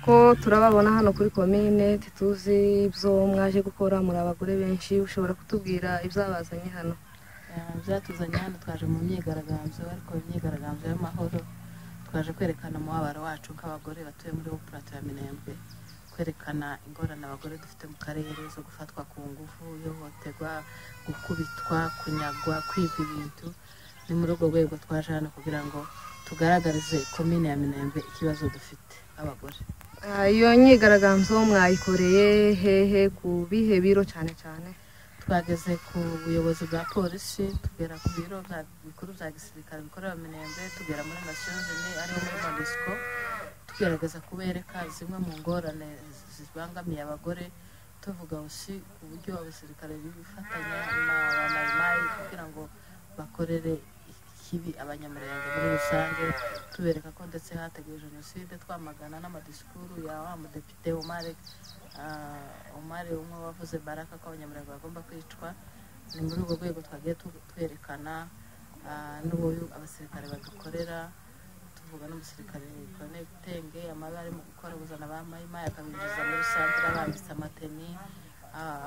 ko turababona hano kuri komine ntituzi ibyo mwaje gukora muri abagore benshi ushobora kutubwira ibyabazanye hano byatuzanye hano twaje mu myigaragambyo ariko imyigaragambyo y'amahoro twaje kwerekana umubabaro wacu nk'abagore batuye muri wo purato ya minembwe kwerekana ingorane abagore dufite mu karere zo gufatwa ku ngufu ihohoterwa gukubitwa kunyagwa kwibwa ibintu ni muri urwo rwego twaje hano kugira ngo tugaragarize komine ya minembwe ikibazo dufite abagore iyo myigaragambyo mwayikoreye hehe ku bihe biro cyane cyane twageze ku buyobozi bwa polisi tugera ku biro bikuru bya gisirikare bikorera minembwe tugera muri nasiyonini ariho muri monisiko tugerageza kubereka zimwe mu ngorane zibangamiye abagore tuvuga usi uburyo abasirikare bifatanya na ba mayimayi kugira ngo bakorere ikibi abanyamurenge muri rusange tubereka ko ndetse hateguwe jenoside twamagana n'amadisikuru ya wa mudepite umareke umare umwe wavuze baraka ko abanyamurenge bagomba kwicwa ni muri urwo rwego twagiye twerekana n'uburyo abasirikare bagakorera tuvuga n'umusirikare kone bitenge amabara ari mu gukora ubuzana ba mayimayi akabinjiza muri santire abambitse amateni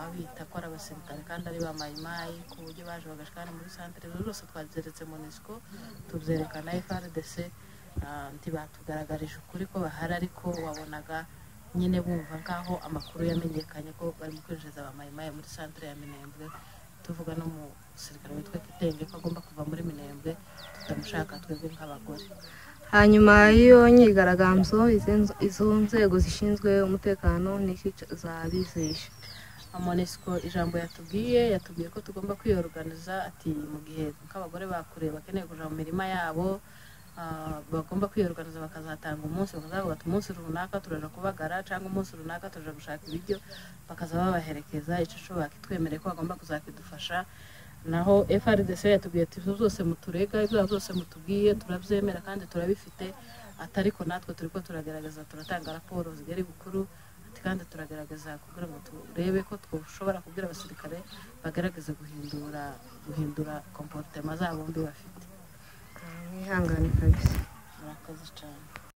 abita ko ari abasirikare kandi ari ba mayimayi ku buryo baje bagashikana muri santire rero rwose twabyeretse monisiko tubyerekana frdc ntibatugaragarije ukuri ko bahari ariko wabonaga nyine bumva nk'aho amakuru yamenyekanye ko barimo kwinjiza ba mayimayi muri santire ya minembwe tuvuga n'umusirikare witwa kitenge ko agomba kuva muri minembwe tutamushaka twebwe nk'abagore hanyuma y'iyo myigaragambyo izo nzego zishinzwe umutekano n'iki zabizeye amonesiko ijambo yatubwiye yatubwiye ko tugomba kwiyoruganiza ati mu gihe nk'abagore bakure bakeneye kuja mu mirima yabo bagomba kwiyoruganiza bakazatanga umunsi bakazavuga ati umunsi runaka turaja kubagara cyangwa umunsi runaka turaja gushaka ibiryo bakaza babaherekeza icyo bakitwemereye ko bagomba kuzakidufasha naho frdc yatubwiye ati ibyo byose muturega ibyo byose mutubwiye turabyemera kandi turabifite atariko natwe turi ko turagerageza turatanga raporo zigari bukuru ati kandi turagerageza kugira ngo turebe ko dushobora kubwira abasirikare bagerageze guhindura guhindura komporutema zabo mbi bafite mwihangane kabisa murakoze cyane